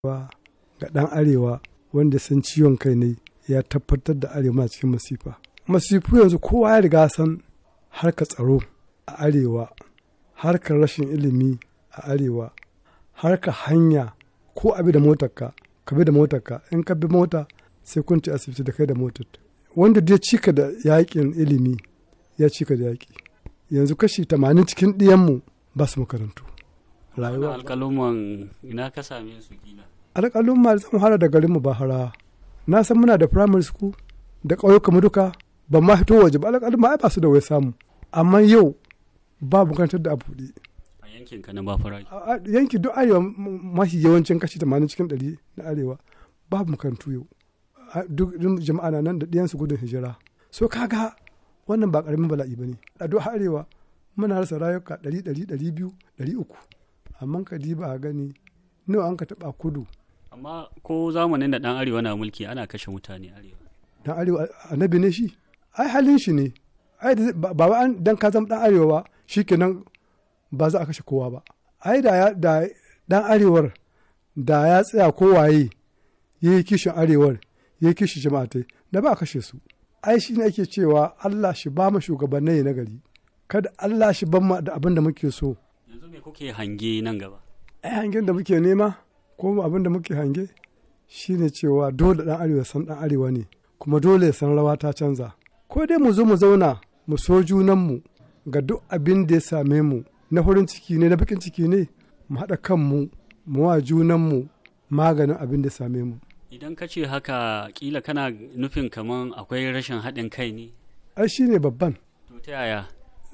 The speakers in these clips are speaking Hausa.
ga ɗan arewa wanda san ciwon kai ne ya tabbatar da arewa cikin masifa masifu yanzu kowa ya riga san harkar tsaro a arewa harkar rashin ilimi a arewa harkar hanya ko abi da motarka ka bi da motarka in ka bi mota sai kun ci asibiti da kai da motar wanda ya cika da yakin ilimi ya cika da yaki yanzu kashi tamanin cikin ɗiyanmu ba su makarantu rayuwa alƙaluman ina ka same su kila alƙalumma zan fara da garinmu ba hara na san muna da primary school da ƙauyuka duka ba ma fito waje ba alƙalumma ai ba su da wai samu amma yau ba makarantar da abu a yankin ka na bafara yanki duk arewa mafi yawancin kashi 80 cikin 100 na arewa babu makarantu yau duk jama'a na nan da ɗiyansu gudun hijira so kaga wannan ba ƙaramin bala'i ba ne a duk arewa muna rasa rayuka 100 100 200 300 amma ka diba a gani nawa an ka taɓa kudu amma ko zamanin da ɗan arewa na mulki ana kashe mutane arewa dan arewa annabi ne shi ai halin shi ne ai ba wa dan ka zama dan arewa ba shikenan ba za a kashe kowa ba ai da da dan arewar da ya tsaya kowaye ya yi kishin arewar ya yi kishin jama'atai da ba a kashe su ai shi ne ake cewa Allah shi ba mu shugabannai na gari kada Allah shi ban mu da abin da muke so yanzu me kuke hange nan gaba ai hangen da muke nema ko abin da muke hange shine cewa dole dan arewa san dan arewa ne kuma dole ya san rawa ta canza ko dai mu zo mu zauna mu so junanmu ga duk abin da ya same mu na farin ciki ne na bakin ciki ne mu haɗa kanmu mu wa junanmu maganin abin da ya same mu idan ka ce haka kila kana nufin kaman akwai rashin haɗin kai ne ai shi ne babban to ta yaya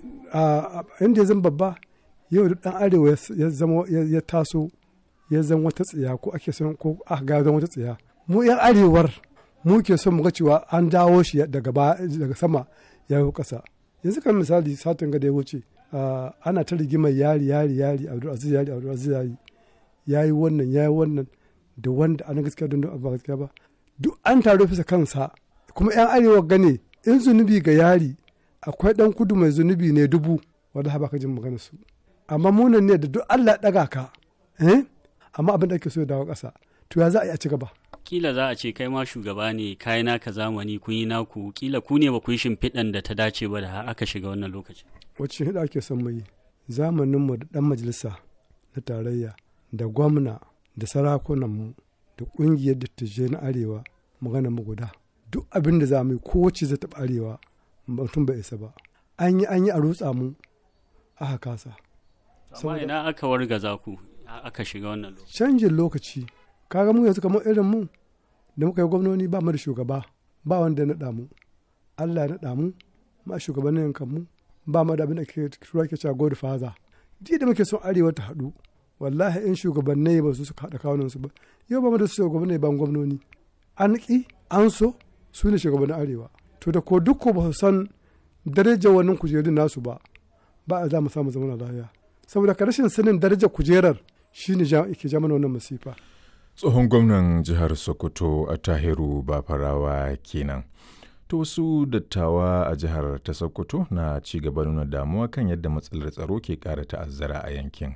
a inda ya zama babba yau duk ɗan arewa ya zama ya taso ya zama wata tsiya ko ake son ko aka ga zama wata tsiya mu yan arewar mu ke son mu ga cewa an dawo shi daga daga sama ya yi ƙasa yanzu kan misali satin ga da ya wuce ana ta rigimar yari yari yari abdulaziz yari abdulaziz yari ya yi wannan ya yi wannan da wanda ana gaskiya don ba gaskiya ba duk an taro fisa kansa kuma yan arewa gane in zunubi ga yari akwai dan kudu mai zunubi ne dubu wanda ba ka jin magana su amma munan ne da duk Allah ya daga ka eh amma abin da ake so ya dawo ƙasa to ya za a yi a ci gaba kila za a ce kai ma shugaba ne kai naka zamani kun yi naku kila ku ne ba ku yi shimfiɗan da ta dace ba da har aka shiga wannan lokaci wacce hida ake son mu yi zamaninmu da ɗan majalisa na tarayya da gwamna da sarakunanmu da ƙungiyar dattijai na arewa magana mu guda duk abin da za mu yi kowace zai taɓa arewa mutum bai isa ba an yi an yi a rutsa mu aka kasa amma ina aka wargaza ku aka shiga wannan lokaci canjin lokaci kaga mu yanzu kamar irin mu da muka yi gwamnoni ba mu da shugaba ba wanda ya naɗa mu Allah ya naɗa mu ma shugabannin yankan mu ba mu da abin da ke tura ke cewa god father ji da muke son arewa ta haɗu wallahi in shugabannai ba su suka haɗa kawunan su ba yau ba mu da shugabannai ban gwamnoni an ƙi an so su ne shugabannin arewa to da ko duk ko ba su san darajar wannan kujerun nasu ba ba a za mu samu zaman lafiya saboda ka rashin sanin darajar kujerar shine ke ja mana wannan masifa tsohon gwamnan jihar sokoto a tahiru bafarawa kenan to wasu dattawa a jihar ta sokoto na ci gaba nuna damuwa kan yadda matsalar tsaro ke kara ta'azzara a yankin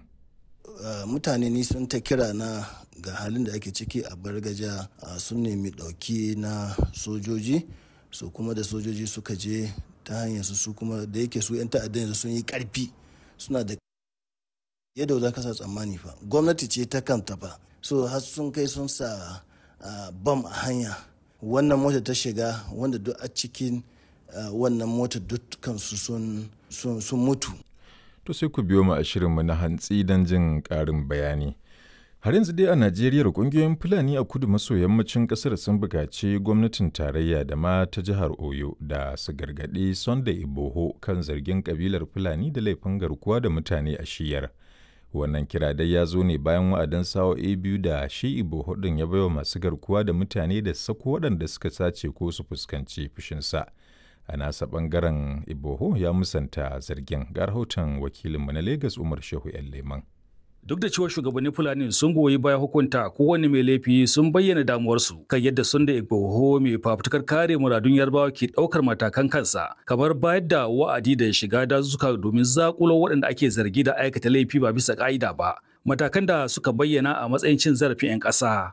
mutane ni sun ta kira na ga halin da ake ciki a bargaja sun nemi ɗauki na sojoji su kuma da sojoji suka je ta hanyar su kuma da yake su 'yan ta'adda yanzu sun yi ƙarfi suna da yadda za ka sa tsammani fa gwamnati ce ta kanta fa so har sun kai sun sa bam a hanya wannan mota ta shiga wanda duk a cikin wannan mota dukkansu sun mutu to sai ku biyo mu a shirinmu na hantsi don jin ƙarin bayani har yanzu dai a najeriya kungiyoyin fulani a kudu maso yammacin kasar sun buƙaci gwamnatin tarayya da ma ta jihar oyo da su gargaɗi sunday iboho kan zargin kabilar fulani da laifin garkuwa da mutane a shiyar wannan kira dai ya zo ne bayan wa'adin sa'o'i biyu da shi iboho ɗin ya baiwa masu garkuwa da mutane da sako waɗanda suka sace ko su fuskanci fushinsa a nasa ɓangaren iboho ya musanta zargin ga rahoton wakilinmu na lagos umar shehu yan leman duk da cewa shugabannin fulani sun goyi baya hukunta kowane mai laifi sun bayyana damuwarsu kan yadda sun da igboho mai fafutukar kare muradun yarbawa ke daukar matakan kansa kamar bayar da wa'adi da shiga dazuka domin zakulo waɗanda ake zargi da aikata laifi ba bisa ka'ida ba matakan da suka bayyana a matsayin cin zarafin 'yan ƙasa.